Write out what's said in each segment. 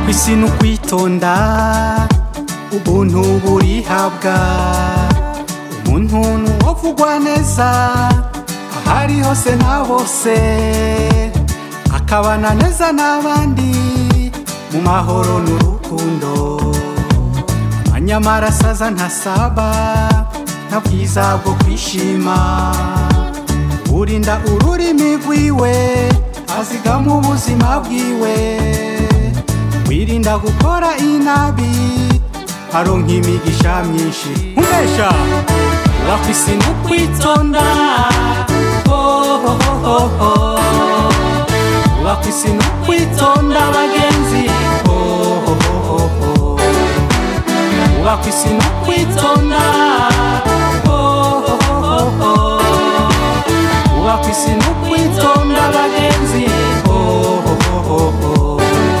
kwisi ni ukwitonda ubuntu burihabwa umuntu ni uwovugwa neza ahari hose na bose akabana neza n'abandi mu mahoro n'urukundo amanyamara asaza ntasaba nta bwiza bwo kwishima urinda ururimi rwiwe azigama ubuzima bwiwe wirinda gukora inabi aronka imigisha myinshi umbesha wakwisi no kwitonda oh, oh, oh, oh, oh. wakwisi no kwitonda bagenzi oh, oh, oh, oh, oh. wakwisi no kwitonda oh, oh, oh, oh, oh. wakwisi no kwitonda bagenzi oh, oh, oh, oh, oh.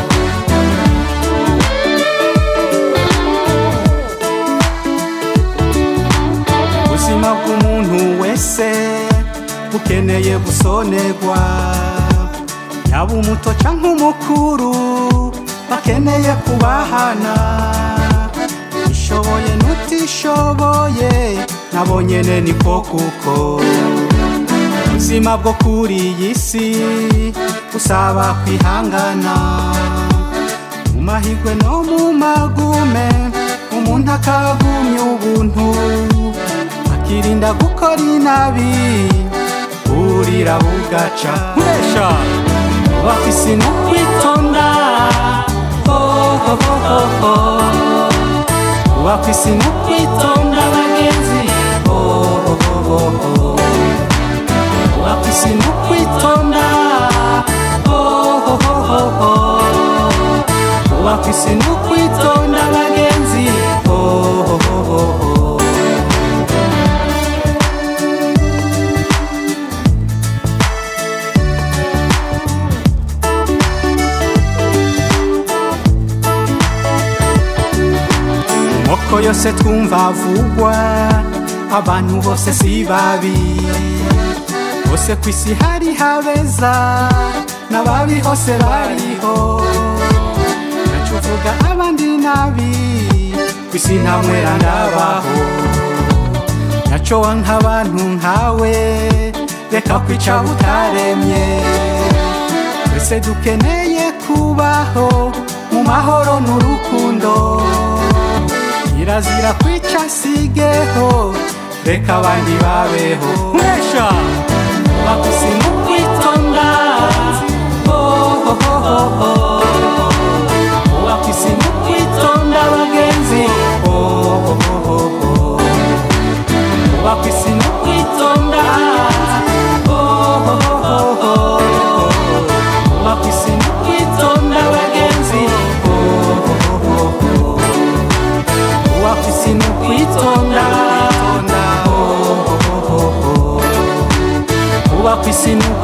ubuzima bw'umuntu wese bukeneye gusonerwa yaba umuto cyangwa umukuru bakeneye kubahana ishoboye n'utishoboye nabo nyene niko kuko ubuzima bwo kuri iyi si busaba kwihangana mu mahigwe no mu magume umuntu akagumya ubuntu akirinda gukora inabi burira bugaca mbesha wafisi no kwitonda oh, oh, oh, oh, oh. wafisi no kwitonda bagenzi oh, oh, oh, oh, oh. wafisi no kwitonda oh, oh, oh, oh, oh. wafisi no kwitonda bagenzi oh, oh, oh, oh, oh. moko yose twumva avugwa abantu bose si babi bose ku isi hari habeza n'ababi hose bariho naco uvuga abandi nabi ku isi nta mwera ndabaho naco wanka abantu nkawe reka kwica butaremye twese dukeneye kubaho mu mahoro n'urukundo kirazira kwica sigeho reka abandi babeho mwesha wakusi mu kwitonda oh, oh, oh, oh, oh. wakusi mu kwitonda bagenzi oh, oh, oh, oh, oh. wakusi mu kwitonda oh, oh, oh, oh, oh. wakusi mu kwitonda bagenzi oh, oh, oh, oh, oh. wafisi no kwitonda wafisi no